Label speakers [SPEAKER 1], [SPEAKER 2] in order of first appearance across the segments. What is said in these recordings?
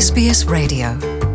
[SPEAKER 1] SBS Radio.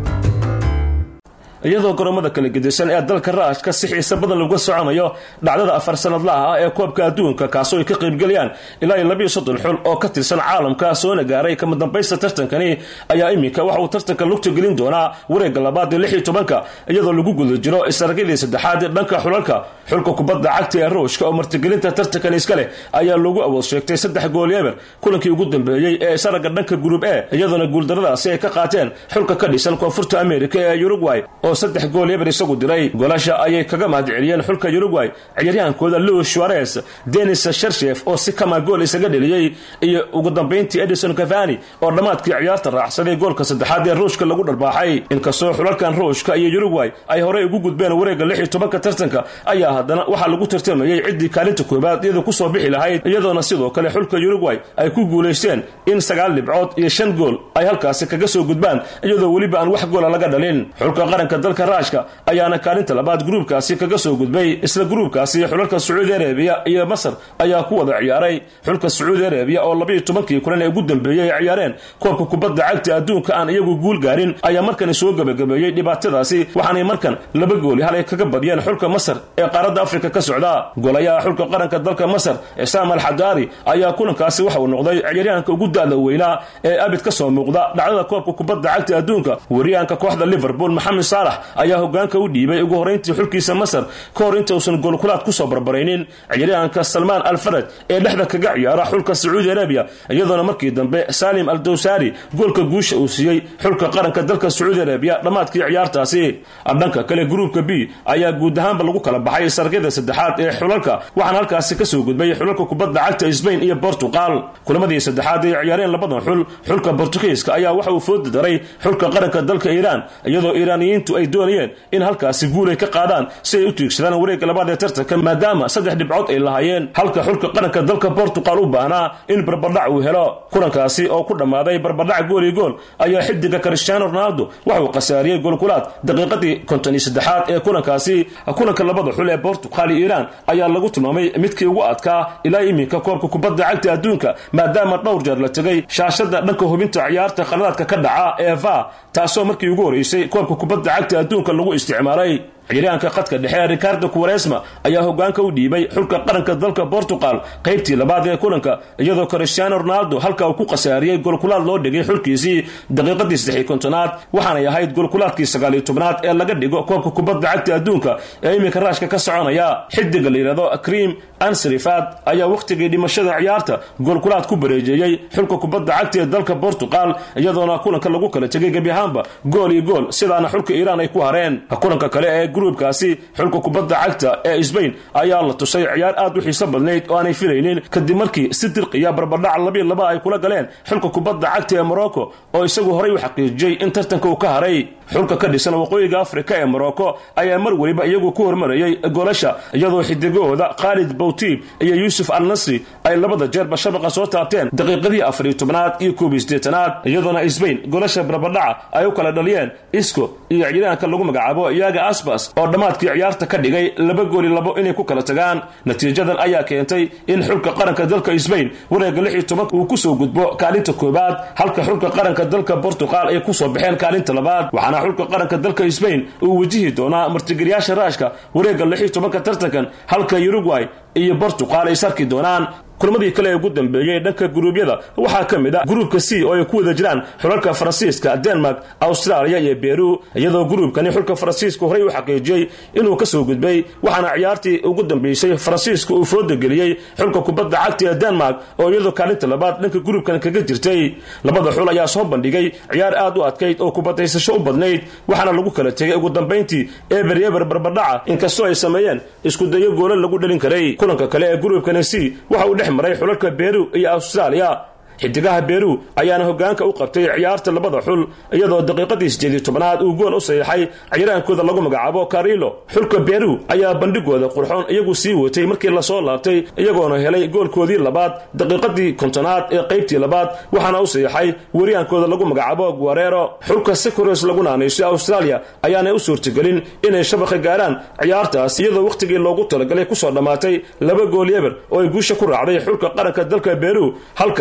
[SPEAKER 2] iyadoo goromada kala gedisan ee dalka raashka si xiise badan laga soconayo dhacdada afar sanadlaha ah ee koobka adduunka kaasoo ay ka qaybgelayaan ilaa iyo labiyo soddon xul oo ka tirsan caalamka soona gaaray kama dambaysta tartankani ayaa iminka waxa uu tartanka lugta gelin doonaa wareegga labaad ee lix iyo tobanka iyadoo lagu guda jiro isaragyadii saddexaad ee dhanka xulalka xulka kubadda cagta ee ruushka oo martigelinta tartankan iska leh ayaa lagu awood sheegtay saddex gool eber kulankii ugu dambeeyey ee isaraga dhanka group e iyadoona guuldaradaasi ay ka qaateen xulka ka dhisan koonfurta america ee uruguay oo saddex gool eber isagu diray goolasha ayay kaga mahadceliyeen xulka uruguay ciyaaryahankooda louis suarez denis shershef oo si kama gool isaga dheliyey iyo ugu dambayntii edison cavani oo dhammaadkii ciyaarta raacsaday goolka saddexaad ee ruushka lagu dharbaaxay inkastoo xulalkan ruushka iyo uruguay ay horey ugu gudbeen wareegga lix iyo tobanka tartanka ayaa haddana waxaa lagu tartamayey ciddii kaalinta koobaad iyada kusoo bixi lahayd iyadoona sidoo kale xulka uruguay ay ku guulaysteen in sagaal dhibcood iyo shan gool ay halkaasi kaga soo gudbaan iyadoo weliba aan wax goola laga dhalin xulka qaranka dalka raashka ayaana kaalinta labaad gruubkaasi kaga soo gudbay isla gruubkaasi xulalka sacuudi arabiya iyo masar ayaa ku wada ciyaaray xulka sacuudi arabiya oo labayo tobankii kulan ee ugu dambeeyey ay ciyaareen koobka kubadda cagta adduunka aan iyagu guul gaarin ayaa markani soo gebagabeeyey dhibaatadaasi waxaanay markan laba gooli hal ay kaga badiyeen xulka masar ee qaaradda afrika ka socda golayaha xulka qaranka dalka masar cisaam al xadaari ayaa kulankaasi waxa uu noqday ciyaaryahanka ugu da-da weynaa ee abid ka soo muuqda dhacdada koobka kubadda cagta adduunka wariyahanka kooxda liverpool maxamed saalax ayaa hogaanka u dhiibay ugu horeyntii xulkiisa masar ka hor inta uusan goolkulaad kusoo barbaraynin ciyaaryahanka salmaan al faraj ee dhexda kaga ciyaara xulka sacuudi arabiya iyadoona markii dambe salim al dawsari goolka guusha uu siiyey xulka qaranka dalka sacuudi arabiya dhammaadkii ciyaartaasi dhanka kale gruubka b ayaa guud ahaanba lagu kala baxay sargyada saddexaad ee xulalka waxaana halkaasi kasoo gudbay xulalka kubadda cagta sbain iyo bortugal kulamadii saddexaad ay ciyaareen labadan xul xulka bortugiiska ayaa waxa uu fooda daray xulka qaranka dalka iiraan iyadoo iiraaniyiintu ay doonayeen in halkaasi guul ay ka qaadaan si ay u tiigsadaan wareegga labaad ee tartanka maadaama saddex dhibcood ay lahaayeen halka xulka qaranka dalka bortugal u baahnaa in barbadhac uu helo kulankaasi oo ku dhammaaday barbadhac gool iyo gool ayaa xidiga cristiano ronaldo waxauu khasaariyey goolkulaad daqiiqadii konton iyo saddexaad ee kulankaasi kulanka labada xul ee bortugal iyo iiraan ayaa lagu tilmaamay midkii ugu adkaa ilaa iminka koobka kubadda cagta adduunka maadaama dhowr jeer la tegay shaashada dhanka hubinta ciyaarta khaladaadka ka dhaca ee va taasoo markii ugu horeysay koobka kubadda cagta adduunka lagu isticmaalay ciyaaryahanka khadka dhexe ricardo quaresma ayaa hogaanka u dhiibay xulka qaranka dalka portugal qaybtii labaad ee kulanka iyadoo cristiano ronaldo halka uu ku khasaariyey golkulaad loo dhigay xulkiisii daqiiqadii saddexi kontonaad waxaanay ahayd golkulaadkii sagaaliyo tobnaad ee laga dhigo koobka kubadda cagta adduunka ee iminka raashka ka soconaya xidiga la yidhahdo cream ansrifad ayaa wakhtigii dhimashada ciyaarta golkulaad ku bareejeeyey xulka kubadda cagta ee dalka portugal iyadoona kulanka lagu kala tegay gebi ahaanba gool iyo gool sidaana xulka iiraan ay ku hareen kulanka kale ee gruubkaasi xulka kubadda cagta ee sbain ayaa la tusay ciyaar aad u xiiso badnayd oo aanay filaynin kadib markii si dirqiya barbadhac labiyo laba ay kula galeen xulka kubadda cagta ee morocco oo isagu horay u xaqiijiyey in tartanka uu ka haray xulka ka dhisan waqooyiga afrika ee morocco ayaa mar weliba iyagu ku hormarayay goolasha iyadoo xidigahooda khaalid bawtiib iyo yuusuf al nasri ay labada jeerba shabaqa soo taabteen daqiiqadii afariyo tobnaad iyo koobiyo sideetanaad iyadoona sbain goolasha barbadhaca ay u kala dhaliyeen isco iyo ciyaaryahanka lagu magacaabo yaga asbas oo dhammaadkii ciyaarta ka dhigay laba gooli labo inay ku kala tagaan natiijadan ayaa keentay in xulka qaranka dalka sbain wareegga lix iyo tobanka uu kusoo gudbo kaalinta koobaad halka xulka qaranka dalka portugal ay kusoo baxeen kaalinta labaad waxaana xulka qaranka dalka sbain uu wajihi doonaa martigeliyaasha raashka wareegga lix iyo tobanka tartankan halka uruguay iyo portugal ay sarki doonaan kulmadii kale ee ugu dambeeyey dhanka guruubyada waxaa ka mid ah gruubka c oo ay ku wada jiraan xulalka faransiiska denmark australia iyo beru iyadoo gruubkani xulka faransiiska horey u xaqiijiyey inuu kasoo gudbay waxaana ciyaartii ugu dambeysay faransiiska uu fooda geliyey xulka kubadda cagta ee denmark oo iyadoo kaalinta labaad dhanka gruubkan kaga jirtay labada xul ayaa soo bandhigay ciyaar aad u adkayd oo kubadaysasho u badnayd waxaana lagu kala tegay ugu dambayntii eber eber barbadhaca inkastoo ay sameeyeen iskudayo goolo lagu dhalin karay kulanka kale ee gruubkani c waxa uu dhex maray xulalka beru iyo australia xidigaha beru ayaana hogaanka u qabtay ciyaarta labada xul iyadoo daqiiqadii sideediyo tobnaad uu gool u saxiixay ciyaaraankooda lagu magacaabo carilo xulka beru ayaa bandhigooda qurxoon iyagu sii watay markii lasoo laabtay iyagoona helay goolkoodii labaad daqiiqadii kontonaad ee qaybtii labaad waxaana u saxiixay wariyaankooda lagu magacaabo guarero xulka secores lagu naanaysay australia ayaanay u suurtagelin inay shabaqa gaaraan ciyaartaas iyadoo wakhtigii loogu talagalay kusoo dhammaatay laba gool eber oo ay guusha ku raacday xulka qaranka dalka beru halkaana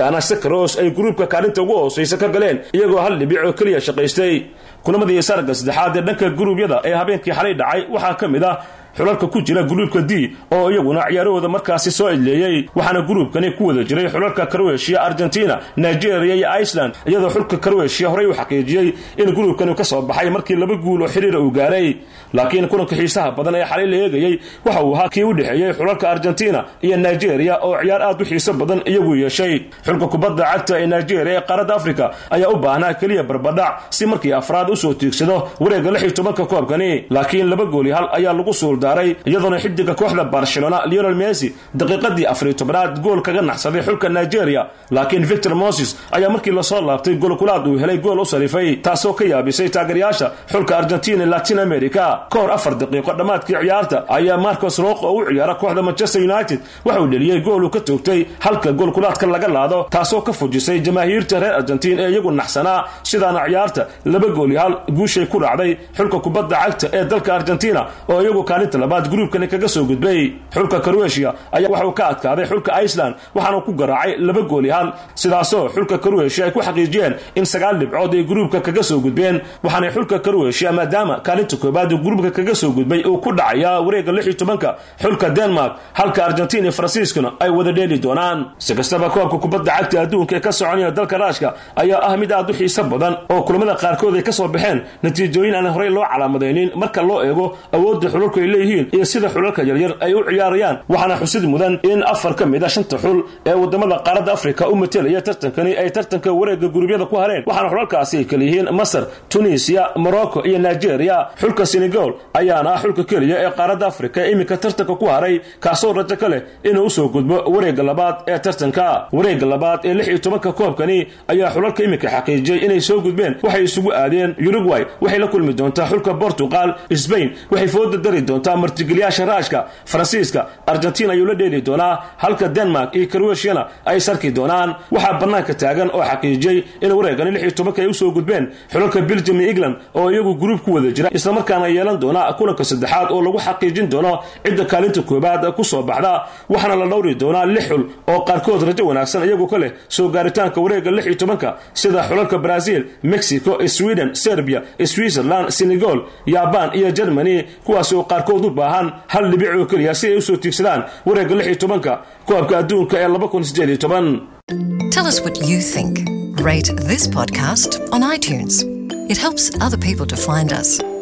[SPEAKER 2] cross ay gruubka kaalinta ugu hoosaysa ka galeen iyagoo hal dhibic oo keliya shaqaystay kulamadii sarga saddexaad ee dhanka gruubyada ee habeenkii xalay dhacay waxaa ka mid ah xulalka ku jira gruubka d oo iyaguna ciyaarahooda markaasi soo idleeyey waxaana gruubkani ku wada jiray xulalka karweshiya argentina nigeria iyo iceland iyadoo xulka karweshiya horey u xaqiijiyey in gruubkani ka soo baxay markii laba guul oo xiriira uu gaaray laakiin kulanka xiisaha badan ee xalay la eegayey waxa uu ahaa kii u dhexeeyey xulalka argentina iyo nigeria oo ciyaar aad u xiiso badan iyagu yeeshay xulka kubadda cagta ee nigeria ee qaaradda africa ayaa u baahnaa keliya barbadhac si markii afraad usoo tiigsado wareegga lix iyo tobanka koobkani laakiin laba gooli hal ayaa lagu suuldaaray iyadoona xidiga kooxda barcelona leonel messi daqiiqadii afariyo tobnaad gool kaga naxsaday xulka nigeria laakiin victor moses ayaa markii lasoo laabtay golkulaad uu helay gool u sarifay taasoo ka yaabisay taageerayaasha xulka argentina latin america ka hor afar daqiiqo dhammaadkii ciyaarta ayaa marcos roq oo u ciyaara kooxda manchester united waxa uu dheliyey gool uu ka toogtay halka goolkulaadka laga laado taasoo ka fujisay jamaahiirta reer argentiin ee iyagu naxsanaa sidaana ciyaarta laba gooli hal guushay ku raacday xulka kubadda cagta ee dalka argentina oo iyagu kaalinta labaad gruubkani kaga soo gudbay xulka croatia ayaa waxauu ka adkaaday xulka iceland waxaana ku garaacay laba gooli hal sidaasoo xulka croatia ay ku xaqiijiyeen in sagaal dhibcood ay gruubka kaga soo gudbeen waxaanay xulka croatia maadaama kaalinta koobaad gruubka kaga soo gudbay uu ku dhacayaa wareegga lix iyo tobanka xulka denmark halka argentina iyo faransiiskuna ay wada dheeli doonaan si kastaba koobka kubadda cagta adduunka ee ka soconaya dalka raashka ayaa ah mid aad u xiiso badan oo kulamada qaarkood ay ka soo baxeen natiijooyin aan horey loo calaamadaynin marka loo eego awoodda xulalku ay leeyihiin iyo sida xulalka yaryar ay u ciyaarayaan waxaana xusid mudan in afar ka mid a shanta xul ee wadamada qaaradda afrika u matelaya tartankani ay tartanka wareegga gurubyada ku hareen waxaana xulalkaasi ay kala yihiin masar tunisiya morocco iyo nigeria xulka senegal ayaana ah xulka keliya ee qaaradda afrika ee iminka tartanka ku haray kaasoo rajo ka leh inuu usoo gudbo wareegga labaad ee tartanka wareegga labaad ee lix iyo tobanka koobkani ayaa xulalka iminka xaqiijiyey inay soo gudbeen waxay isugu aadeen uruguay waxay la kulmi doontaa xulka portugal sbain waxay fooda dari doontaa martigeliyaasha raashka faransiiska argentina ayuu la dheeli doonaa halka denmark iyo croatiana ay sarki doonaan waxaa bannaanka taagan oo xaqiijiyey in wareegani lix iyo tobanka ay usoo gudbeen xulalka belgium iyo england oo iyagu gruub ku wada jira islamarkaana yeelan doona kulanka saddexaad oo lagu xaqiijin doono cidda kaalinta koobaad ku soo baxda waxaana la dhowri doonaa lix xul oo qaarkood rajo wanaagsan iyagu ka leh soo gaaritaanka wareegga lix iyo tobanka sida xulalka brazil mexico sweden serbia switzerland senegal yaban iyo germany kuwaas oo qaarkood u baahan hal dhibic oo keliya si ay usoo tiigsadaan wareegga lix iyo tobanka koobka adduunka ee laba kun sideed iyo toban
[SPEAKER 1] Tell us what you think. Rate this podcast on iTunes. It helps other people to find us.